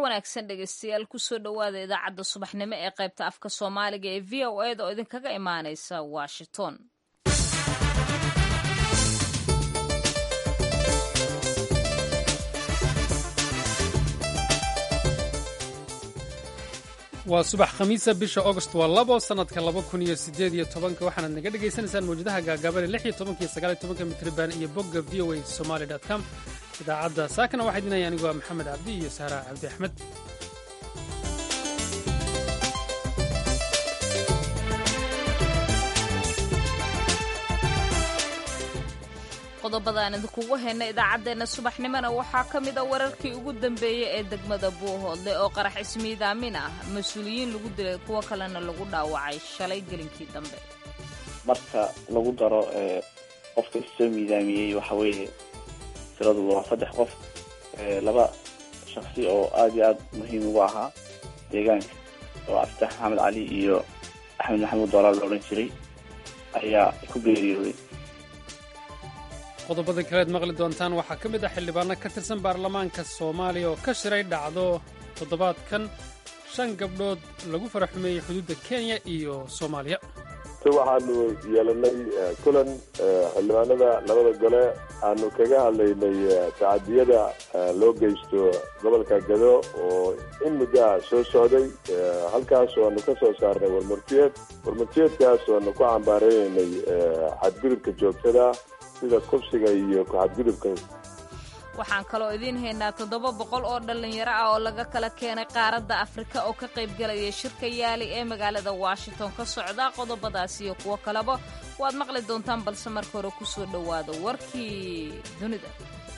wanaagsan dhegeystayaal kusoo dhowaada idaacadda subaxnimo ee qaybta afka soomaaliga ee v o eda oo idinkaga imaaneysa washington waa subax khamiisa bisha augost waa labo sannadka laba kun iyo siddeed iyo tobanka waxaanaad naga dhagaysanaysaan mawjadaha gaagaaban lix iyo tobanka iyo sagaal iyo tobanka mitriban iyo bogga v o a somaali dot com idaacadda saakana waxaa idinaya anigoo maxamed cabdi iyo saara cabdi axmed qodobada aan idinkugu hayna idaacaddeenna subaxnimona waxaa ka mid a wararkii ugu dambeeyey ee degmada buuhoodle oo qarax ismiidaamin ah mas-uuliyiin lagu dilay kuwo kalena lagu dhaawacay shalay gelinkii dambe marka lagu daro qofka issoo miidaamiyey waxa weeye tiradu waa saddex qof laba shaksi oo aada iyo aada muhiim ugu ahaa deegaanka oo abditax maxamed cali iyo axmed maxamuud doolaal la odhan jiray ayaa ku geeriyooday qodobada kaleed maqli doontaan waxaa ka mid ah xildhibaano ka tirsan baarlamaanka soomaaliya oo ka shiray dhacdo toddobaadkan shan gabdhood lagu fara xumeeyey xuduudda kenya iyo soomaaliya waxaanu yeelanay kulan xildhibaanada labada gole aanu kaga hadlaynay tacadiyada loo geysto gobolka gado oo in muddaha soo socday halkaas aanu ka soo saarnay warmurtiyeed warmurtiyeedkaas aanu ku cambaareynay xadgudubka joogtada sida kubsiga iyo ku-xadgudubka waxaan kaloo idiin haynaa toddoba boqol oo dhallinyaro ah oo laga kala keenay qaaradda afrika oo ka qaybgalaya shirka yaali ee magaalada washington ka socda qodobadaas iyo kuwo kaleba waad maqli doontaan balse marka hore ku soo dhowaada warkii dunida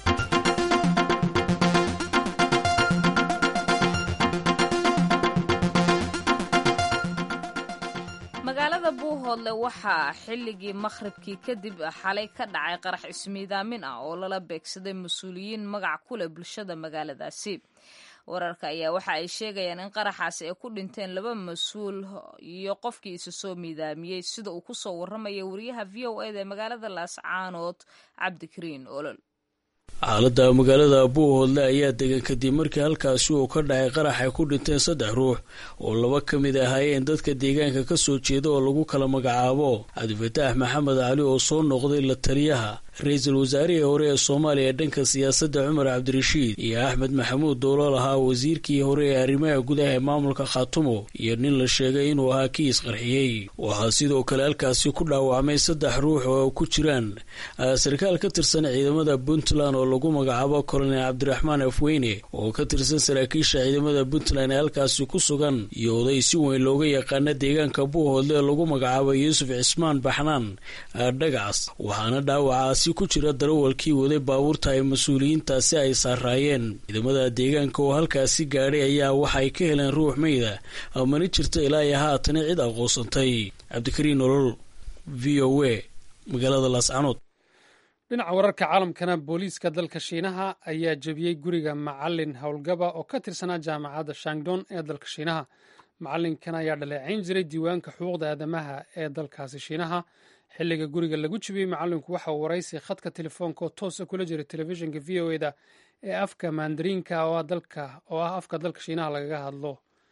magaalada buuhoodle waxaa xilligii makhribkii kadib xalay ka dhacay qarax ismiidaamin ah oo lala beegsaday mas-uuliyiin magac ku leh bulshada magaaladaasi wararka ayaa waxa ay sheegayaan in qaraxaasi ay ku dhinteen laba mas-uul iyo qofkii isa soo miidaamiyey sida uu kusoo warramaya wariyaha v o eda ee magaalada laascaanood cabdikariin olol xaaladda magaalada buuhoodle ayaa degan kadib markii halkaasi uu ka dhacay qarax ay ku dhinteen saddex ruux oo laba ka mid ahaayeen dadka deegaanka ka soo jeeda oo lagu kala magacaabo cabdifataax maxamed cali oo soo noqday la taliyaha ra-iisul wasaarihii hore ee soomaaliya dhanka siyaasadda cumar cabdirashiid iyo axmed maxamuud doolal ahaa wasiirkii hore ee arrimaha gudaha ee maamulka khaatumo iyo nin la sheegay inuu ahaa kii isqarxiyey waxaa sidoo kale halkaasi ku dhaawacmay saddex ruux oo ku jiraan sarkaal ka tirsan ciidamada puntland oo lagu magacaabo kolonel cabdiraxmaan afweyne oo ka tirsan saraakiisha ciidamada puntland ee halkaasi ku sugan iyo oday si weyn looga yaqaana deegaanka buuhoodle ee lagu magacaabo yuusuf cismaan baxnaan dhagacs waxaana dhaawacaasi ku jira darawalkii waday baabuurta ay mas-uuliyiintaasi ay saaraayeen ciidamada deegaanka oo halkaasi gaadhay ayaa waxay ka heleen ruux meyda mana jirto ilaa iyo haatana cid aqoonsantay cabdikariin nolol v o a magaalada laascanood dhinaca wararka caalamkana booliiska dalka shiinaha ayaa jebiyey guriga macalin howlgaba oo ka tirsanaa jaamacadda shangdon ee dalka shiinaha macalinkan ayaa dhaleecayn jiray diiwaanka xuquuqda aadamaha ee dalkaasi shiinaha xilliga guriga lagu jibiyey macalinku waxa uu waraysi khadka telefoonka oo toosa kula jiray telefishinka v o eda ee afka mandariinka oo ah afka dalka shiinaha lagaga hadlo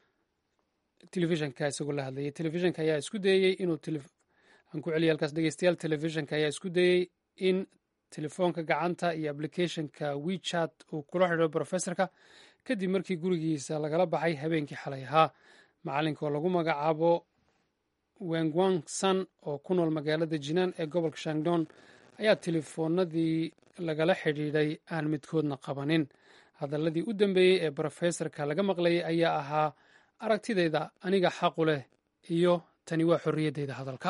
telefishinka isagoo la hadlayay telefishinka ayaa isku dayey inuu aan ku celiya halkaas dhegeystayaal telefishinka ayaa isku dayey in telefoonka gacanta iyo applicathonka wechat uu kula xidho brofesorka kadib markii gurigiisa lagala baxay habeenkii xalay ahaa macalinka oo lagu magacaabo wengwang san oo ku nool magaalada jinaan ee gobolka shangdon ayaa telefoonadii lagala xidhiidhay aan midkoodna qabanin hadaladii u dambeeyey ee brofesorka laga maqlayay ayaa ahaa aragtidayda aniga xaqu leh iyo tani waa xorriyaddayda hadalka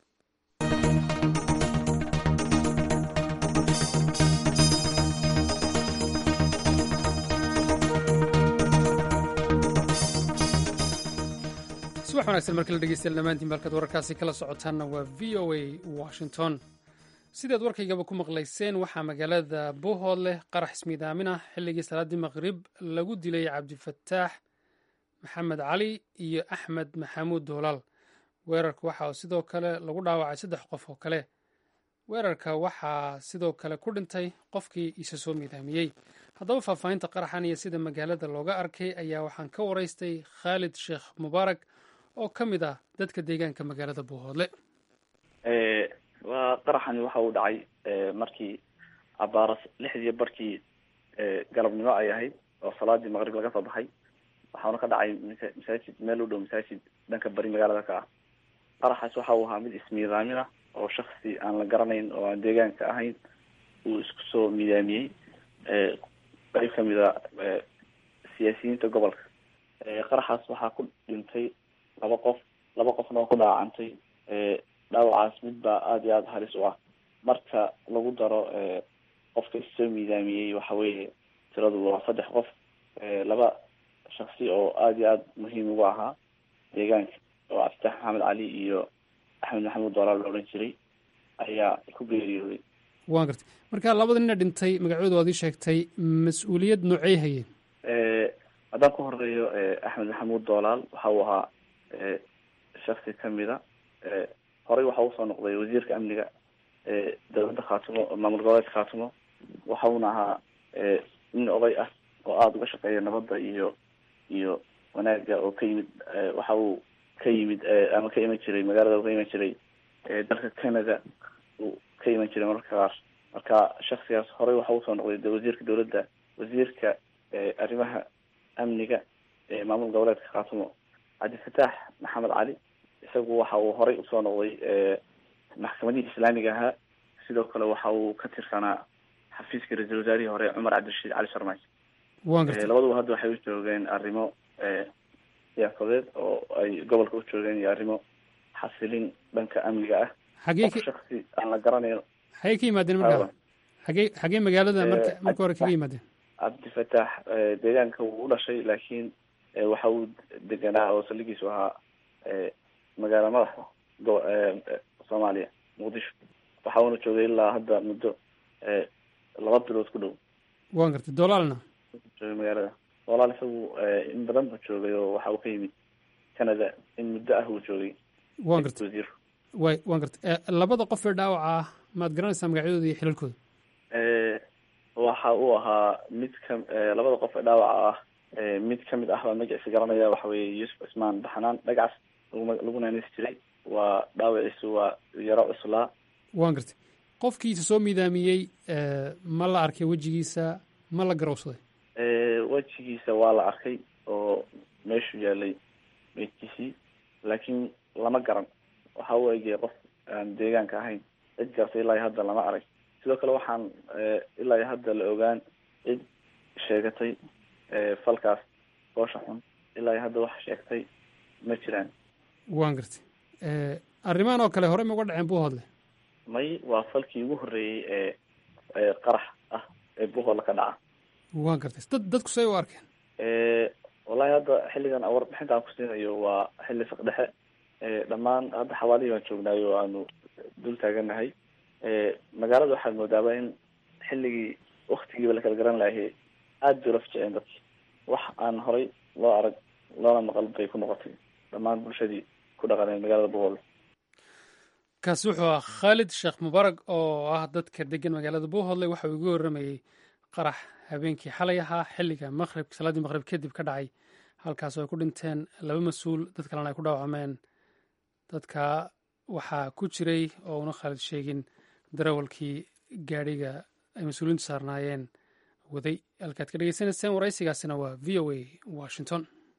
subax wanagsan markala dhegeystayaal dhammaantiin balkaad wararkaasi kala socotaanna waa v o a washington sidaad warkaygaba ku maqlayseen waxaa magaalada buuhoodleh qarax ismiidaamin ah xilligii salaaddii maqrib lagu dilay cabdifataax maxamed cali iyo axmed maxamuud doolaal weerarka waxaa sidoo kale lagu dhaawacay saddex qof oo kale weerarka waxaa sidoo kale ku dhintay qofkii isa soo miidaamiyey haddaba faahfaahinta qaraxan iyo sida magaalada looga arkay ayaa waxaan ka waraystay khaalid sheekh mubaarak oo ka mid ah dadka deegaanka magaalada buuhoodle waa qaraxani waxa uu dhacay markii abaaras lixdii barkii galabnimo ay ahayd oo salaadii maqrib laga soo baxay waxaana ka dhacay masaajid meel u dhow masaajid dhanka bari magaalada ka ah qaraxaas waxa uu ahaa mid ismiidaamin ah oo shaksi aan la garanayn oo aan deegaanka ahayn uu isku soo miidaamiyey qeyb kamid a siyaasiyiinta gobolka qaraxaas waxaa ku dhintay laba qof laba qofna oo ku dhaawacantay dhaawacaas mid baa aada iyo aada halis u ah marka lagu daro qofka issoo miidaamiyey waxa weeye tiradu waa saddex qof laba shaksi oo aada iyo aada muhiim ugu ahaa deegaanka oo cabditax maxamed cali iyo axmed maxamuud doolaal la odhan jiray ayaa ku geeriyooday waan gartay marka labada nina dhintay magacooda waad ii sheegtay mas-uuliyad noocey hayeen haddaan ku horeeyo axmed maxamuud doolaal waxa uu ahaa shaksi kamida horey waxa usoo noqday wasiirka amniga dowladda khaatumo maamul goboleedka khaatumo waxauna ahaa nin oday ah oo aada uga shaqeeya nabadda iyo iyo wanaaga oo ka yimid waxa uu ka yimid ama ka iman jiray magaalada uu ka iman jiray dalka canada uu ka iman jiray mararka qaar marka shaksigaas horey waxa usoo noqday de wasiirka dowladda wasiirka arrimaha amniga ee maamul goboleedka khaatumo cabdifataax maxamed cali isagu waxa uu horey usoo noqday maxkamadihii islaamiga ahaa sidoo kale waxa uu ka tirsanaa xafiiska ra-iisul wasaarihii hore cumar cabdirashiid cali sharmaajo waan gartay labaduba hadda waxay u joogeen arrimo siyaasadeed oo ay gobolka u joogeen iyo arrimo xasilin dhanka amniga ah xagee qof shaksi aan la garanayn xagee ka yimaadeen marka xagee xagee magaalada marka marka hore kaga yimaadeen cabdifataax deegaanka wuu u dhashay laakiin waxa uu deganaa oo saldhigiisu ahaa magaala madaxa go soomaaliya muqdisho waxa uuna joogay ilaa hadda muddo laba bilood ku dhow waan gartay doolaalna joogay magaalada walaal isagu in badan buu joogay oo waxa uu ka yimid canada in muddo ah uu joogay waan gartay wasiir way waan gartay labada qof ee dhaawaca ah maad garanaysaa magacyadooda iyo xilalkooda waxa uu ahaa mid ka labada qof ee dhaawaca ah mid kamid ah baa magaciisa garanaya waxa weeye yuusuf cismaan baxnaan dhagax lagu naanisi jiray waa dhaawaciisu waa yaro cuslaa waan gartay qofkiisa soo miidaamiyey ma la arkay wejigiisa ma la garowsaday wejigiisa waa la arkay oo meeshuu yaalay meydkiisii laakiin lama garan waxa uu egaya qof aan deegaanka ahayn cid gartay ilaa iyo hadda lama arag sidoo kale waxaan ilaa iyo hadda la ogaan cid sheegatay falkaas goosha xun ilaa iyo hadda wax sheegtay ma jiraan waan gartay arrimahan oo kale horey ma uga dhaceen buuhoodle may waa falkii ugu horreeyey ee qarax ah ee buuhoodle ka dhaca waan gartay dad dadku say u arkeen wallahi hadda xilligan warbixinta aan ku siinayo waa xilli fiq dhexe dhammaan hadda xawaalihii baan joognaayo oo aanu dul taaganahay magaalada waxaad moodaaba in xilligii waktigiiba la kala garan lahay aada bay ula fajiceen dadki wax aan horay loo arag loona maqal bay ku noqotay dhammaan bulshadii ku dhaqaneen magaalada buuhoodle kaasi wuxuu ah khaalid sheekh mubaarag oo ah dadka degan magaalada buuhoodle waxa uu igu warramayey qarax habeenkii xalay ahaa xilliga maqrib salaaddii maqrib kadib ka dhacay halkaas oo ay ku dhinteen laba mas-uul dad kalena ay ku dhaawacmeen dadka waxaa ku jiray oo una khaalid sheegin darawalkii gaadhiga ay mas-uuliyiintu saarnaayeen waday halkaad ka dhegeysanayseen waraysigaasina waa v o a washington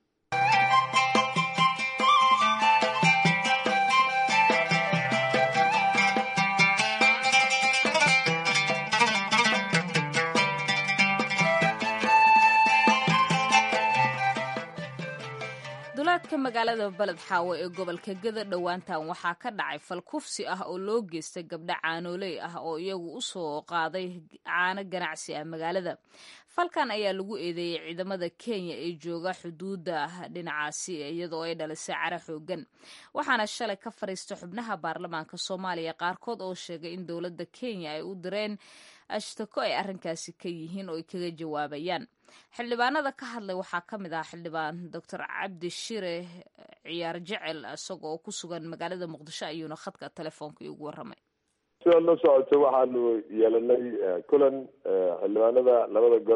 duleedka magaalada beled xaawo ee gobolka geda dhowaantan waxaa ka dhacay fal kufsi ah oo loo geystay gabdho caanooley ah oo iyagu u soo qaaday caano ganacsi ah magaalada falkan ayaa lagu eedeeyey ciidamada kenya ee jooga xuduudda dhinacaasi iyadoo ay dhalisay cara xoogan waxaana shalay ka fadhiista xubnaha baarlamaanka soomaaliya qaarkood oo sheegay in dowladda kenya ay u direen ashtako ay arrinkaasi ka yihiin oo ay kaga jawaabayaan xildhibaanada ka hadlay waxaa ka mid ah xildhibaan doctor cabdi shire ciyaar jecel isaga oo ku sugan magaalada muqdisho ayuuna khadka telefoonka iigu warramay sidaad la socoto waxaanu yeelanay kulan xildhibaanada labada gole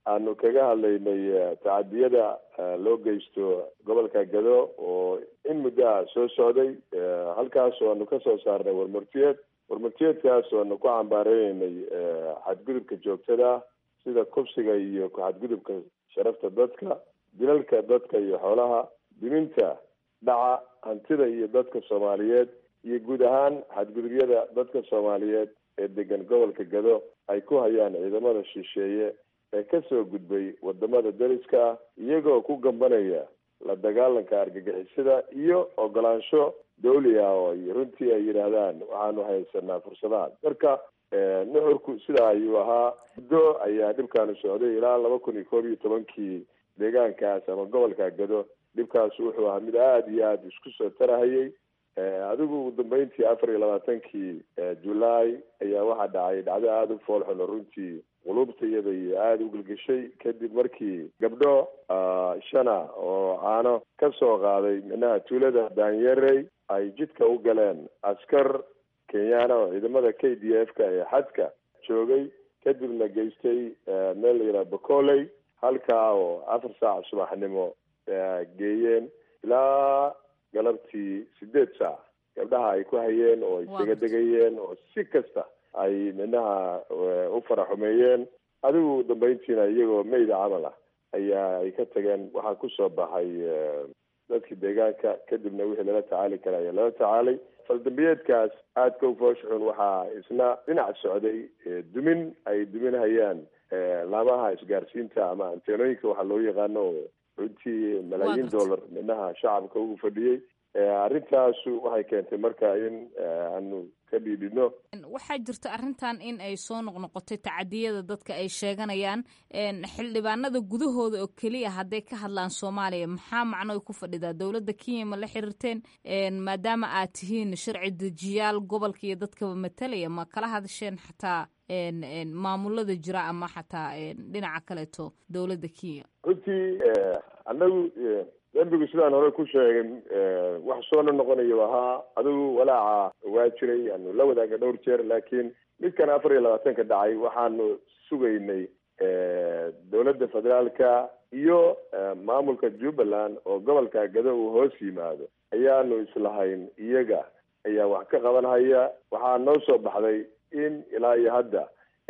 aanu kaga hadlaynay tacadiyada loo geysto gobolka gado oo in muddo ah soo socday halkaas oo aanu kasoo saarnay warmartiyeed warmartiyeedkaas oo aanu ku cambaareynay xadgudubka joogtada sida kubsiga iyo ku-xadgudubka sharafta dadka dilalka dadka iyo xoolaha diminta dhaca hantida iyo dadka soomaaliyeed iyo guud ahaan xadgudubyada dadka soomaaliyeed ee degan gobolka gado ay ku hayaan ciidamada shisheeye ee kasoo gudbay wadamada dariska ah iyagoo ku gambanaya la dagaalanka argagixisada iyo ogolaansho dawli ah oo ay runtii ay yidhaahdaan waxaanu haysanaa fursadahan marka nuxurku sidaa ayuu ahaa muddo ayaa dhibkaanu socday ilaa laba kun iyo koob iyo tobankii deegaankaas ama gobolka gado dhibkaas wuxuu ahaa mid aada iyo aada isku soo tarahayay adigu ugu dambeyntii afar iyo labaatankii julaay ayaa waxaa dhacay dhacdo aada u foolxun oo runtii qulubta iyada iyo aada u gelgeshay kadib markii gabdho shana oo caano ka soo qaaday minaha tuulada daanyerey ay jidka u galeen askar kenyaana oo ciidamada k d f ka ee xadka joogay kadibna geystay meel la yidhaha bacoley halkaa oo afar saac subaxnimo geeyeen ilaa galabtii sideed saac gabdhaha ay ku hayeen oo ay isaga degayeen oo si kasta ay minaha u faraxumeeyeen adigu dambeyntiina iyagoo meyda camal ah ayaa ay ka tageen waxaa kusoo baxay dadkii deegaanka kadibna wixii lala tacaali kara ayaa lala tacaalay faldambiyeedkaas aadka u fooshuxun waxaa isna dhinac socday dumin ay duminhayaan laamaha isgaarsiinta ama anteenooyinka waxaa loo yaqaano oo runtii malaayiin dollar minaha shacabka ugu fadhiyey arrintaasu waxay keentay marka in aanu ka dhiidhino waxaa jirta arrintan in ay soo noqnoqotay tacadiyada dadka ay sheeganayaan xildhibaanada gudahooda oo keliya hadday ka hadlaan soomaaliya maxaa macno ay ku fadhidaa dowladda kenya ma la xiriirteen maadaama aad tihiin sharci dejiyaal gobolka iyo dadkaba matalaya ma kala hadasheen xataa maamulada jira ama xataa dhinaca kaleeto dowladda kenya runtii annagu dembigu sidaan hore ku sheegay wax soo noqonayo ahaa adigu walaaca waa jiray aanu la wadaagna dhowr jeer laakiin midkan afar iyo labaatanka dhacay waxaanu sugaynay dowladda federaalka iyo maamulka jubbaland oo gobolka gado uu hoos yimaado ayaanu islahayn iyaga ayaa wax ka qabanhaya waxaa noo soo baxday in ilaa iyo hadda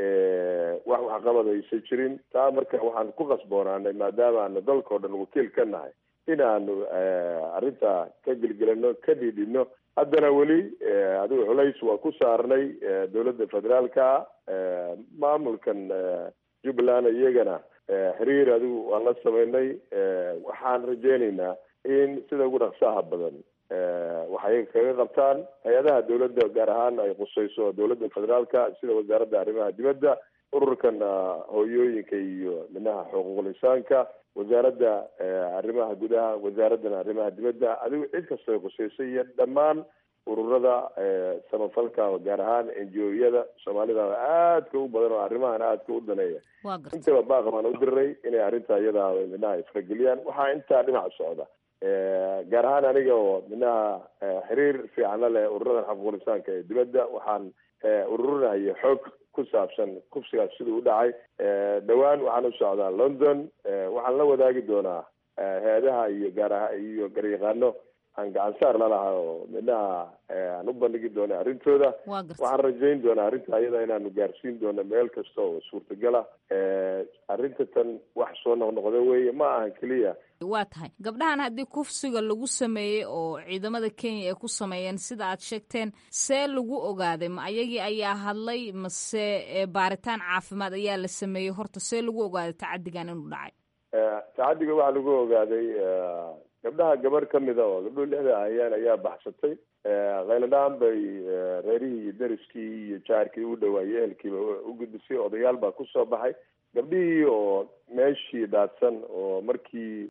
wax waxqabad aysan jirin taa marka waxaan ku qasboonaanay maadaama aanu dalkao dhan wakiil ka nahay inaanu arrinta ka gelgelano ka dhiidhino haddana weli adigu culays waa ku saarnay dowladda federaalka maamulkan jubbaland iyagana xiriir adigu waan la sameynay waxaan rajeynaynaa in sida ugu dhaqsaha badan waxay kaga qabtaan hay-adaha dowladda gaar ahaan ay qusayso dowladda federaalka sida wasaaradda arrimaha dibadda ururkan hooyooyinka iyo minaha xuquuqul insaanka wasaaradda arrimaha gudaha wasaaraddan arrimaha dibadda adigu cid kastoo qusaysay iyo dhammaan ururada samafalka gaar ahaan n g o-yada soomaalida aadka u badan oo arrimahan aadka u daneeya intaba baaq baan u diray inay arrinta iyada minaha isfarageliyaan waxaa intaa dhinac socda gaar ahaan aniga oo minaha xiriir fiican la leh ururadan xuquuqul insaanka ee dibadda waxaan ururinaya xoog ku saabsan kufsigaas siduu u dhacay dhowaan waxaan u socdaa london waxaan la wadaagi doonaa hay-adaha iyo gaaraha iyo garyaqaano aan gacan saar lalahaa oo minaha aan u bandhigi doona arrintooda waxaan rajayn doonaa arrinta ayada inaanu gaarsiin doono meel kasta oo suurtagala arrinta tan wax soo noqnoqda weeye ma ahan keliya waa tahay gabdhahan haddii kufsiga lagu sameeyey oo ciidamada kenya ay ku sameeyeen sida aad sheegteen see lagu ogaaday ma ayagii ayaa hadlay mase baaritaan caafimaad ayaa la sameeyey horta see lagu ogaaday tacadigan inuu dhacay tacadiga waxaa lagu ogaaday gabdhaha gabar ka mida oo gabdho lixda ahayaan ayaa baxsatay khayladhaan bay reerihii iyo dariskii iyo jaarkii u dhawaayey ehelkiiba u gudbisay odayaal baa kusoo baxay gabdhihii oo meeshii daadsan oo markii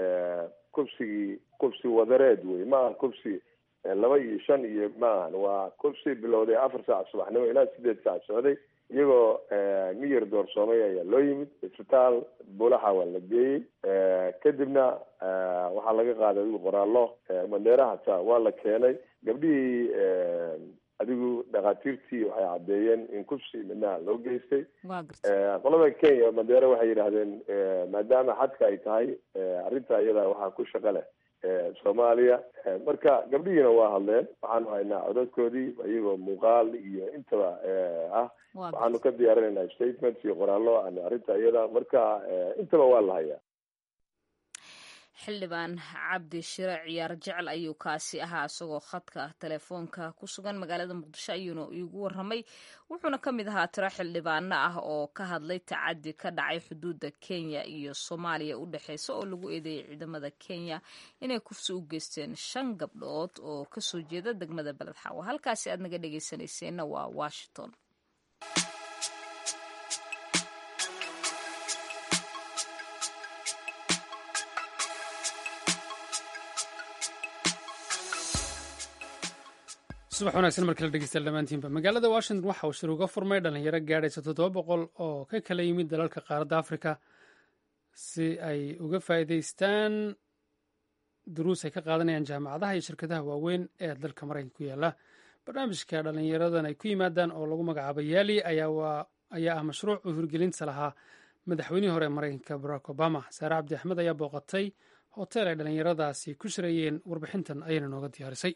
kubsigii kubsi wadareed wey ma aha kubsi laba iyo shan iyo ma ahan waa kubsi bilowday afar saac subaxnimo ilaa sideed saac socday iyagoo miyir doorsoomay ayaa loo yimid isbitaal buulaxa waa la geeyey kadibna waxaa laga qaaday adigu qoraallo mandheera hataa waa la keenay gabdhihii adigu dhakhaatiirtii waxay caddeeyeen in kufsi midnaha loo geystay waa garta qolada kenya mandere waxay yidhaahdeen maadaama xadka ay tahay arrinta iyada waxaa ku shaqo leh soomaaliya marka gabdhihiina waa hadleen waxaanu haynaa codadkoodii iyagoo muuqaal iyo intaba ah waxaanu ka diyaarinaynaa statements iyo qoraallo arrinta iyada marka intaba waa la hayaa xildhibaan cabdi shire ciyaar jecel ayuu kaasi ahaa isagoo khadka telefoonka ku sugan magaalada muqdisho ayuuna iigu waramay wuxuuna ka mid ahaa tiro xildhibaano ah oo ka hadlay tacadi ka dhacay xuduudda kenya iyo soomaaliya u dhexeysa oo lagu eedeeyay ciidamada kenya inay kufsi u geysteen shan gabdhood oo kasoo jeeda degmada beled xaawo halkaasi aad naga dhegeysanayseena waa washington subax wanaagsan markii la dhegeysta dhammaantiinba magaalada washington waxa uu shir uga furmay dhalinyaro gaadhaysa toddoba boqol oo ka kala yimid dalalka qaaradda afrika si ay uga faa'iidaystaan duruus ay ka qaadanayaan jaamacadaha iyo shirkadaha waaweyn ee dalka maraykanka ku yaala barnaamijka dhalinyaradan ay ku yimaadaan oo lagu magacaabo yaali ayaa ah mashruuc u hirgelinta lahaa madaxweynihii hore ee maraykanka barack obama saare cabdi axmed ayaa booqatay hotel ay dhalinyaradaasi ku shirayeen warbixintan ayayna nooga diyaarisay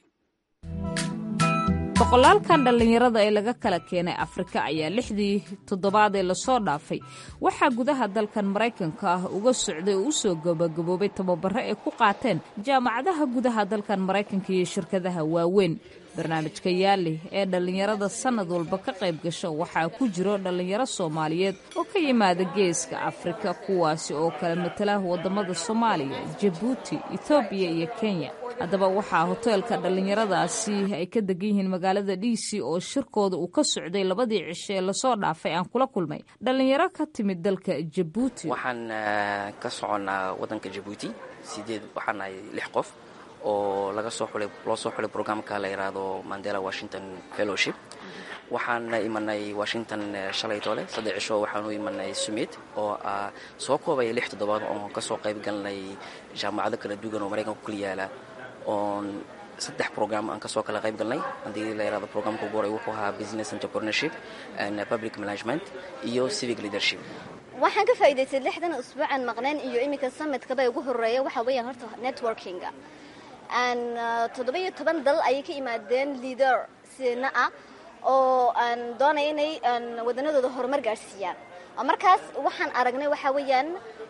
boqolaalkan dhallinyarada ee laga kala keenay afrika ayaa lixdii toddobaad ee lasoo dhaafay waxaa gudaha dalkan maraykanka ah uga socday oo u soo gabagaboobay tababaro ay ku qaateen jaamacadaha gudaha dalkan maraykanka iyo shirkadaha waaweyn barnaamijka yaali ee dhallinyarada sannad walba ka qayb gasho waxaa ku jiro dhallinyaro soomaaliyeed oo ka yimaada geeska afrika kuwaasi oo kala matala waddamada soomaaliya jabuuti etoobiya iyo kenya haddaba waxaa hoteelka dhallinyaradaasi ay ka degan yihiin magaalada d c oo shirkooda uu ka socday labadii cisho ee lasoo dhaafay aan kula kulmay dhallinyaro ka timid dalka jabuuti waxaan ka soconnaa waddanka jabuuti sideed waxaan nahay lix qof oo laga soo xulay loo soo xulay programka la yidhaahdo mandela washington fellowship waxaan imanay washington shalay toole saddex cisho waxaan u imanay summit oo ah soo koobaya lix toddobaad oon kasoo qayb galnay jaamacado kala duwan oo maraykanka ku kala yaala oon saddex program aan kasoo kala qayb galnay haddii la yidhahdo programka ugu horay wuxuu ahaa business entrepreneurship and public management iyo civic leadership waxaan ka faa'iidaystay lixdan usbuucan maqneen iyo iminka summitkaba ugu horeeya waxaa weeyaan horta networkinga aan toddoba iyo toban dal ayay ka yimaadeen leader sina ah oo aan doonaya inay wadanadooda horumar gaadhsiiyaan markaas waxaan aragnay waxaa weeyaan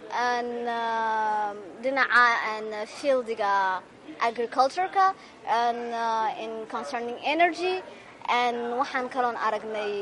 dhinaca fieldiga agricultureka in concerning energy waxaan kaloon aragnay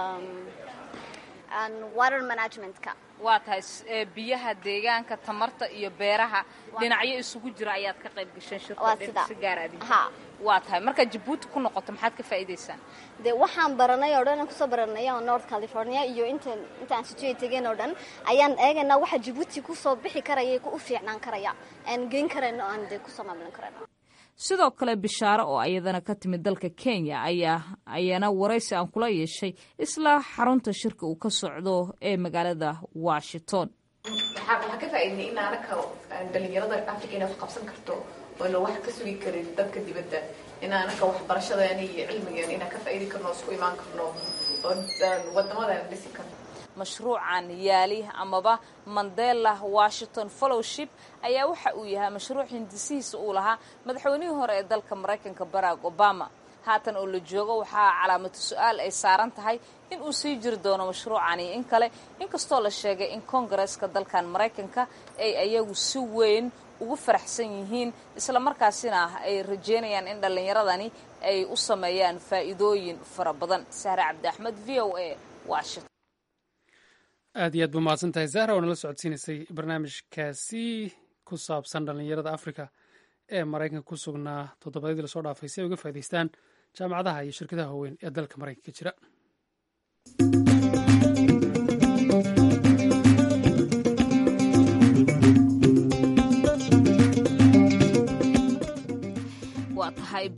water managementka waa tahay biyaha deegaanka tamarta iyo beeraha dhinacyo isugu jira ayaad ka qayb gasheen shirkasi gaaraadi waa tahay markaad jabuuti ku noqoto maxaad ka faa'iidaysaan dee waxaan baranay oo dhan aan kusoo baranay oo north california iyo inta intaan situate tegeen oo dhan ayaan eegaynaa waxa jabuuti kusoo bixi karaya ku u fiicnaan karaya aan geyn karayno aan dee kusoo maamulin karayno sidoo kale bishaaro oo ayadana ka timid dalka kenya ayaa ayaana waraysi aan kula yeeshay isla xarunta shirka uu ka socdo ee magaalada washington waxaan ka faaidnay in anaka dhalinyarada africa inay wax qabsan karto oyna wax ka sugi karin dadka dibadda in anaka waxbarashadeena iyo cilmigeena inaan ka faaidi karno o isku imaan karno oo wadamadan dhisi karno mashruucan yaali amaba mandela washington fellowship ayaa waxa uu yahay mashruuc hindisihiisa uu lahaa madaxweynihii hore ee dalka maraykanka barack obama haatan oo la joogo waxaa calaamatu su-aal ay saaran tahay in uu sii jiri doono mashruucani in kale inkastoo la sheegay in kongareska dalkan maraykanka ay ayagu si weyn ugu faraxsan yihiin isla markaasina ay rajeynayaan in dhallinyaradani ay u sameeyaan faa'iidooyin fara badan sahre cabdi axmed v o a washington aad iyo aad ba mahadsan tahay zahra oo nala socodsiinaysay barnaamijkaasi ku saabsan dhallinyarada afrika ee maraykanka ku sugnaa toddobaadyadii lasoo dhaafay si ay uga faa'idaystaan jaamacadaha iyo shirkadaha waaweyn ee dalka maraykanka ka jira waa tahay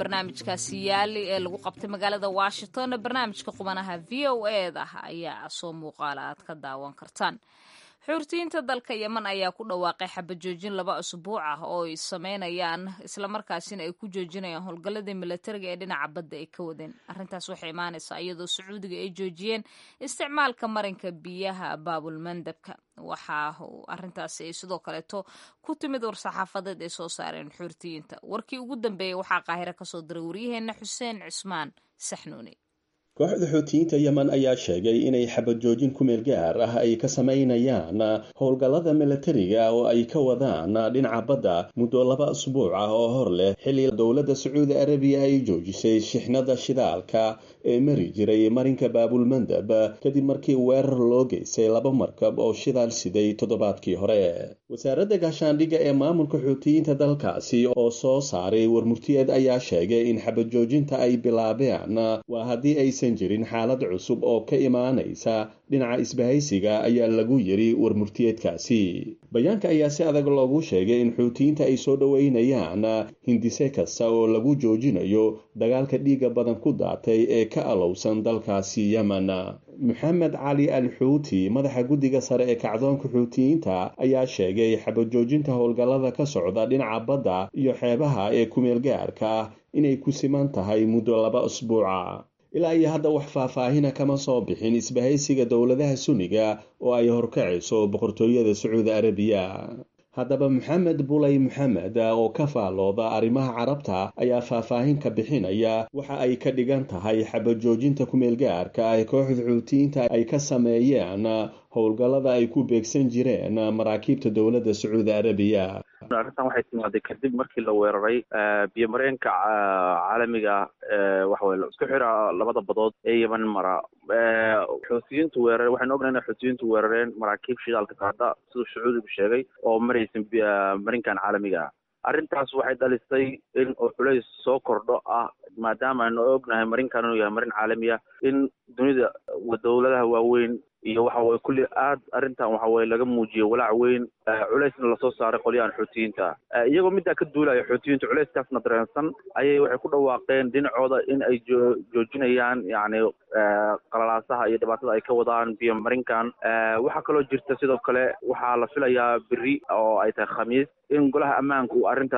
barnaamijkaasi yaali ee lagu qabtay magaalada washington barnaamijka qubanaha v o e da ayaa soo muuqaala aad ka daawan kartaan xuurtiyiinta dalka yeman ayaa ku dhawaaqay xabajoojin laba usbuuc ah oo ay sameynayaan islamarkaasina ay ku joojinayaan howlgalladii milatariga ee dhinaca badda ay ka wadeen arrintaas waxay imaanaysaa iyadoo sacuudiga ay joojiyeen isticmaalka marinka biyaha baabulmandabka waxaa arrintaasi ay sidoo kaleeto ku timid war-saxaafadeed ay soo saareen xuurtiyiinta warkii ugu dambeeyey waxaa qaahiro kasoo diray waryaheena xuseen cismaan saxnuuni kooxda xuutiyiinta yemen ayaa sheegay inay xabad joojin ku meel gaar ah ay ka samaynayaan howlgallada milatariga oo ay ka wadaan dhinaca badda muddo laba asbuuc ah oo hor leh xilli dowladda sacuudi arabiya ay joojisay shixnada shidaalka ee mari jiray marinka baabulmandab kadib markii weerar loo geystay laba markab oo shidaal siday toddobaadkii hore wasaaradda gaashaandhigga ee maamulka xuutiyiinta dalkaasi oo soo saaray warmurtiyeed ayaa sheegay in xabad joojinta ay bilaabeen waa haddii aysan jirin xaalad cusub oo ka imaanaysa dhinaca isbahaysiga ayaa lagu yiri warmurtiyeedkaasi bayaanka ayaa si adag loogu sheegay in xuutiyiinta ay soo dhoweynayaan hindise kasta oo lagu joojinayo dagaalka dhiigga badan ku daatay ee ka alowsan dalkaasi yemen maxamed cali al xuuti madaxa guddiga sare ee kacdoonka xuutiyiinta ayaa sheegay xabajoojinta howlgallada ka socda dhinaca badda iyo xeebaha ee kumeel gaarka ah inay ku siman tahay muddo laba asbuuca ilaa iyo hadda wax faahfaahina kama soo bixin isbahaysiga dowladaha sunniga oo ay horkacayso boqortooyada sacuudi arabiya haddaba maxamed bulay maxamed oo ka faallooda arrimaha carabta ayaa faahfaahin ka bixinaya waxa ay ka dhigan tahay xabajoojinta kumeel gaarka ah ee kooxda xuutiyiinta ay ka sameeyeen howlgallada ay ku beegsan jireen maraakiibta dowladda sacuudi arabiya arrintan waxay timaaday kadib markii la weeraray biyo mareenka caalamiga waxaweye la isku xira labada badood ee yeman mara xuutiyiintu weerare waxaynu ognahay inay xuutiyiintu weerareen maraakiib shidaalka qaada siduu sacuudigu sheegay oo maraysan marinkan caalamiga ah arrintaas waxay dhalisay in uu culays soo kordho ah maadaama aynu ognahay marinkan inuu yahay marin caalamiya in dunida dowladaha waaweyn iyo waxa weye kulli aad arrintan waxa weye laga muujiyo walaac weyn culaysna lasoo saaray qolyahan xuutiyiinta iyagoo middaa ka duulaya xuutiyiinta culayskaasna dareensan ayay waxay ku dhawaaqeen dhinacooda in ay joojinayaan yacni qalalaasaha iyo dhibaatada ay ka wadaan biyo marinkan waxaa kaloo jirta sidoo kale waxaa la filayaa beri oo ay tahay khamiis in golaha ammaanka uu arrinta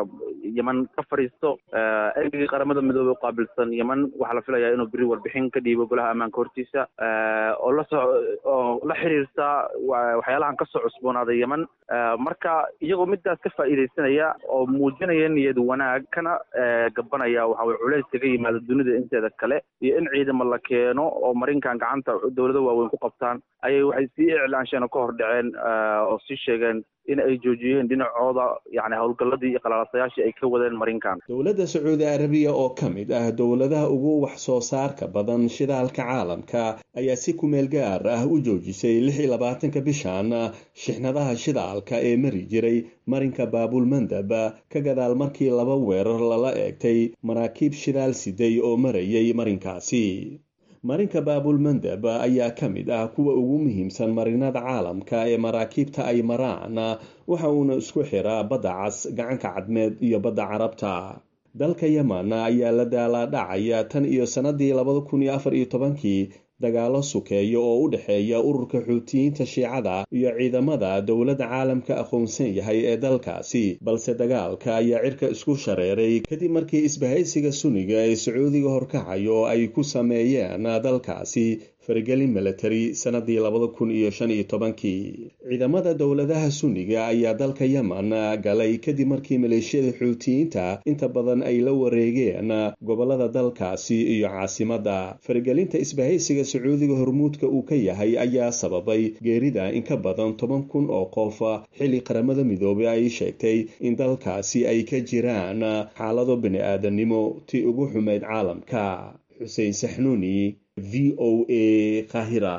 yeman ka fadhiisto ergigii qaramada midoobey u qaabilsan yeman waxaa la filayaa inuu beri warbixin ka dhiibo golaha ammaanka hortiisa oo lasoo oo la xiriirta waxyaalahan kasoo cusboonaaday yeman marka iyagoo midaas ka faa'iidaysanaya oo muujinaya niyad wanaag kana gabanaya waxa weye culays kaga yimaada dunida inteeda kale iyo in ciidamo la keeno oo marinkan gacanta dowlado waaweyn ku qabtaan ayay waxay sii iclaansheen oo ka hor dhaceen oo sii sheegeen in ay joojiyeen dhinacooda yani howlgalladii iyo qalalasayaashii ay ka wadeen marinkan dowladda sacuudi arabiya oo ka mid ah dowladaha ugu wax soo saarka badan shidaalka caalamka ayaa si kumeel gaar ah u joojisay lix iyo labaatanka bishan shixnadaha shidaalka ee mari jiray marinka baabulmandab ka gadaal markii laba weerar lala eegtay maraakiib shidaal siday oo marayay marinkaasi marinka baabulmandab ayaa ka mid ah kuwa ugu muhiimsan marinada caalamka ee maraakiibta ay maraan waxa uuna isku xiraa badda cas gacanka cadmeed iyo badda carabta dalka yeman ayaa la daalaadhacaya tan iyo sannadii labada kun iyo afar iyo tobankii dagaalo sukeeya oo u dhexeeya ururka xuutiyiinta shiicada iyo ciidamada dowladda caalamka aqoonsan yahay ee dalkaasi balse dagaalka ayaa cirka isku shareeray kadib markii isbahaysiga suniga ee sacuudiga horkacayo ay ku sameeyeen dalkaasi faragelin milatari sannadii labada kun iyo shan iyo tobankii ciidamada dowladaha sunniga ayaa dalka yeman galay kadib markii maleeshiyada xuutiyiinta inta badan ay la wareegeen gobolada dalkaasi iyo caasimadda faragelinta isbahaysiga sacuudiga hormuudka uu ka yahay ayaa sababay geerida in ka badan toban kun oo qof xilli qaramada midoobey ay sheegtay in dalkaasi ay ka jiraan xaalado bini-aadamnimo tii ugu xumayd caalamka xuseen saxnuuni v o a kahira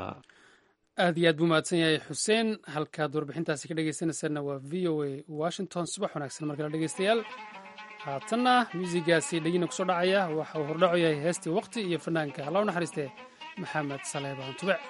aad iyo aad buu mahadsan yahay xuseen halkaad warbixintaasi ka dhegeysanaysaanna waa v o a washington subax wanaagsan markale dhegeystayaal haatanna muusigaasi dhegina kusoo dhacaya waxa uu hordhaco yahay heestii waqti iyo fanaanka halla u naxariistee maxamed saleebaan tubec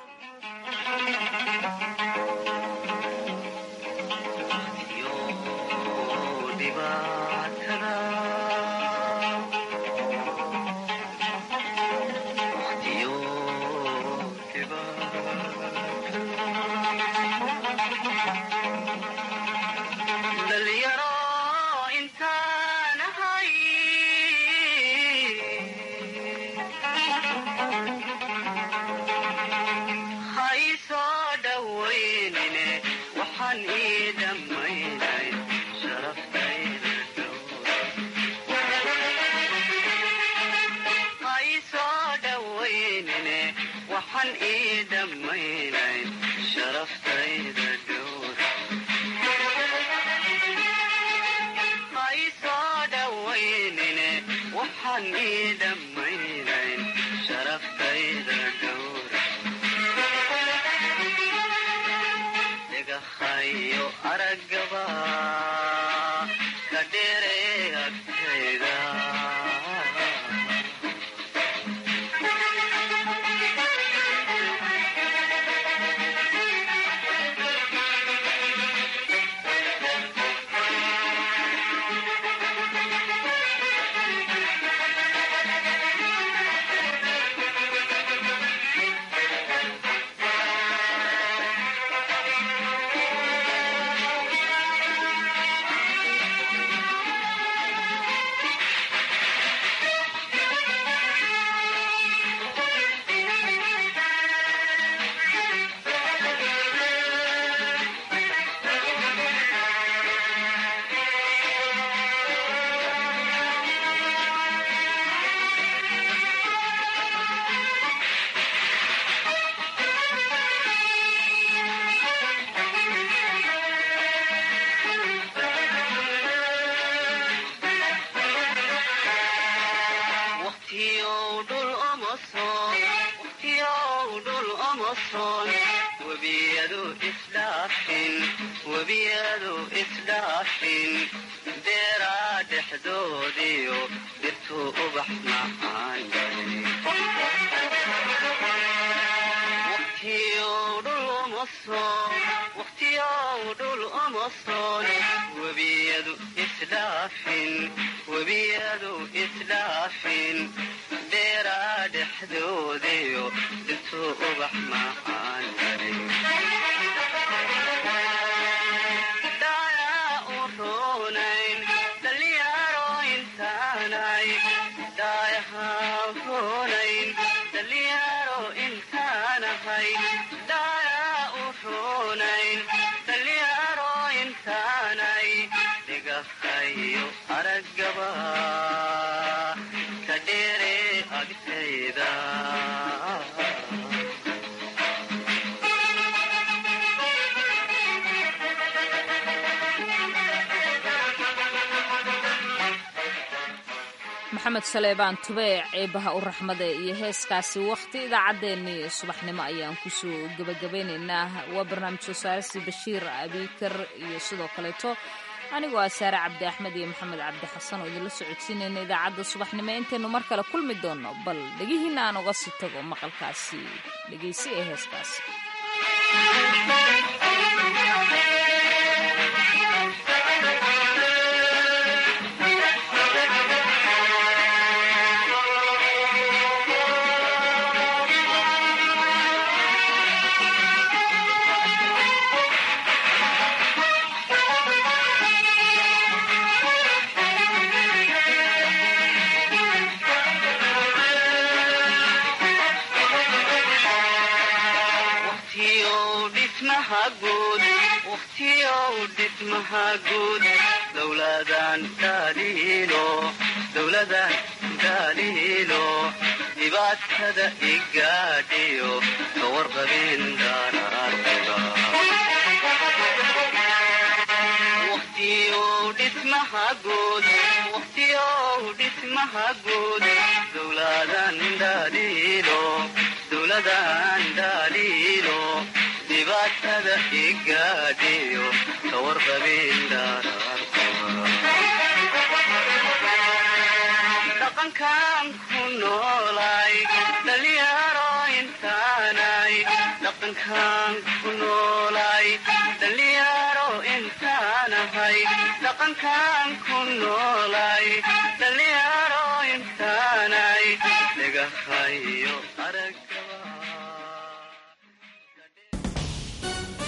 dhawaynine waxaan ii dhammaynay sharaftayda ha ii soo dhawaynine waxaan ii dhammaynay sharaftayda dhowr ha ii soo dhawaynine waxaan ii dhammaynay sharaftayda dhowr dhagahayo araggaba ka dheeree agtayda waqtiyow dhul uma soon waqtiyow dhul uma soon webiyadu isdhaafin webiyadu isdhaafin beeraa dhexdoodiyo dhirtuu ubax macaan waqtiyow dhul uma soon waqtiyow dhul uma soon webiyadu isdhaafin webiyadu isdhaafin beeraa dhexdoodiyo intuu ubax macaan dhayaa u roonayn dhalinyaro intaanay dhaayahaa roonayn dhalinyaro intaanahay dhayaa u roonayn dhalinyaro intaanay dhigahayo araggaba ka dheere agtayda maxamed saleebaan tubeec eebaha u raxmade iyo heeskaasi wakhti idaacaddeenii subaxnimo ayaan kusoo gebagabaynaynaa waa barnaamij soo saaristii bashiir abiikar iyo sidoo kaleeto anigoo ah saare cabdi axmed iyo maxamed cabdi xasan oo idinla socodsiinayna idaacadda subaxnimo intaynu mar kale kulmi doonno bal dhegihiinna aan uga sii tago maqalkaasi dhegaysi ee heeskaasi waqtiyow dhismaha guud waqtiyow dhismaha guud dowladan dhaliilo dowladan dhaliilo dhibaatada igaadhiyo ka warqabin daraartiba waqtiyow dhismaha guud waqtiyow dhismaha guud dowladan dhaliilo dowladan dhaliilo dhibaatada igaadhiyo ka warqabin dhaqankan ku noolay dhalinyaro intaanay dhaqankan ku noolay dhalinyaro intaanahay dhaqankan ku noolay dhalinyaro intaanay dhagahayo aragaba